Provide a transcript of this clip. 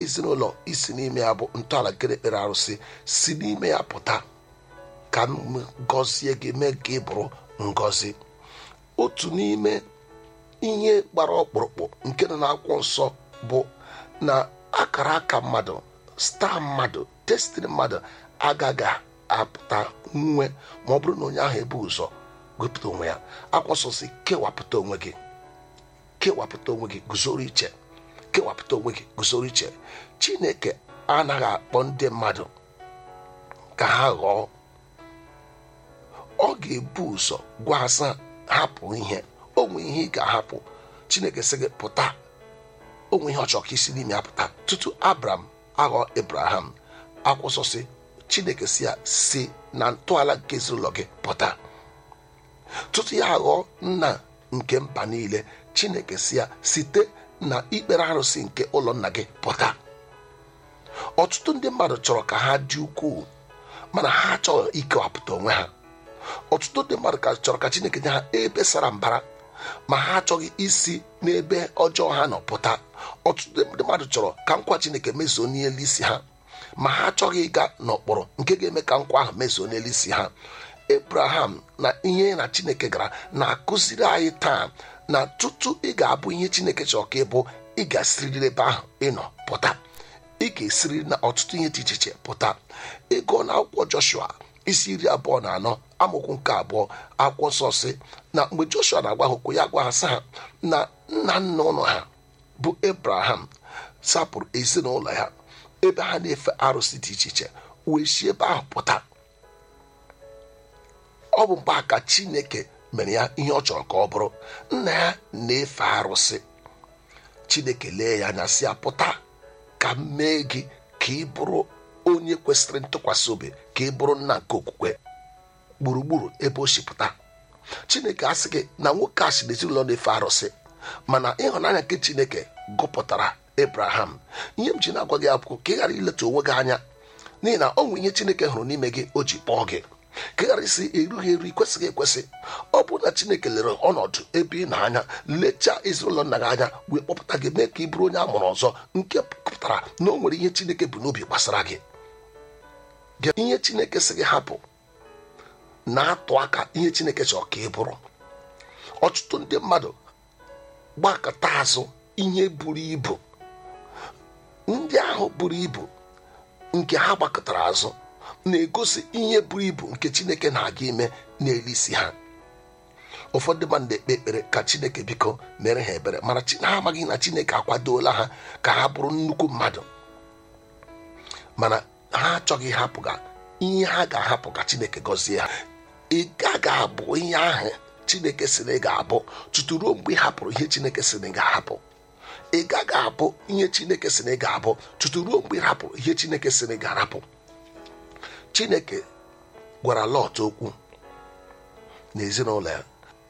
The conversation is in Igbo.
ezinụlọ isi n'ime ya bụ ntọala nke ekpere arụsị si n'ime ya pụta ka m gọzie gị mee ka ị bụrụ ngọzi otu n'ime ihe gbara ọkpụrụkpụ nke nọ n'akwụkwọ nsọ bụ na akara aka mmadụ staa mmadụ destini mmadụ agaghị apụta nwe ma ọ bụrụ na onye ahụ ebu ụzọ wepụta onwe ya akwụkwọ nsọ si kewapụta onwe gị kewapụta onwe gị guzoro iche kewapụta onwe gị guzoro iche chineke anaghị akpọ ndị mmadụ ka ha ghọọ ọ ga-ebu ụzọ gwa asa hapụ ihe onwe ihe ị ga-ahapụ chineke sị gị pụta onwe ihe ọ chọrọ ka isi n'ime ya pụta tutu abraham aghọ abraham akwụsọsị chineke si ya si na ntọala nke ezinụlọ gị pụta tutu ya aghọọ nna nke mba niile chineke si ya site na ikpere arụsị nke ụlọ nna gị pụta ọtụtụ ndị mmadụ chọrọ ka ha dị ukwuu mana ha achọghị ikewapụta onwe ha ọtụtụ ndị mmadụ ka chọrọ ka chineke nye ha ebe sara mbara ma ha achọghị isi n'ebe ọjọọ ha nọ pụta ọtụtụ ndị mmadụ chọrọ ka nkwa chineke mezuo n'elu isi ha ma ha achọghị ịga n'ụkpụrụ nke ga-eme ka nkwa ahụ mezuo n'elu isi ha abraham na ihe na chineke gara na-akụziri anyị taa na tutu ị ga-abụ ihe chineke chọrọ ka ị bụ ị ga-esiriri ebe ahụ ịnọ pụta ị ga-esiriri na ọtụtụ ihe dị iche iche pụta ịgụọ na akwụkwọ joshua isi iri abụọ na anọ amaokwu nke abụọ akwụkwọ nsọ si na mgbe joshua na-agwa ha okwu ya gwa ha sị ha na nna nna ụlọ ha bụ abraham sapụrụ ezinụlọ ya ebe ha na-efe arụsị dị iche iche wee si ebe ahụ pụta ọ bụ mgbe a ka chineke mere ya ihe ọ chọrọ ka ọ bụrụ nna ya na-efe arụsị chineke lee ya anya si ya pụta ka m mee gị ka ị bụrụ onye kwesịrị ntụkwasị obi ka ị bụrụ nna nke okwukwe gburugburu ebe o si pụta chineke asị gị na nwoke a si n'ezinụlọ na-efe arụsị mana ịhụnanya nke chineke gụpụtara abraham ihe m ji na-agwa gị akwụkwọ ka ị ghara ileta onwe gị anya n'ihi na ọ nwere ihe chineke hụrụ n'ime gị o ji kpọọ gị ka ị ghara isi erughị eru ikwesịghị ekwesị ọ bụrụ na chineke lere ọnọdụ ebe ị na-anya lechaa ezinụlọ nna gị anya wee kpọpụta gị mee ka ị bụrụ onye a mụrụ ọzọ nke pụtara na o nwere ihe chineke bụ n'obi gbasara gị ihe chineke sị gị hapụ na-atụ aka ihe chineke chọrọ ka ị bụrụ ọtụtụ ndị mmadụ gbakọta azụ ihe buru ibu ndị ahụ buru ibu nke ha gbakọtara azụ na-egosi ihe buru ibu nke chineke na-aga ime n'elu isi ha ụfọdụ mmadụ na-ekpe ekpere ka chineke biko mere ha ebere mana ha amaghị na chineke akwadola ha ka ha bụrụ nnukwu mmadụ mana ha achọghị ịhapụga ihe ha ga-ahapụ ka chineke gọzie ha ị gaghị abụ ihe ahụ chineke sị na ị ga-abụ tutu ruo mgbe ị hapụrụ ihe chineke sị na ị ga-ahapụ ị gaghị abụ ihe chineke sị na ị ga-abụ tutu ruo mgbe ị hapụrụ ihe chineke sị na ị ga-arapụ chineke gwara lọt okwu n'ezinụlọ ya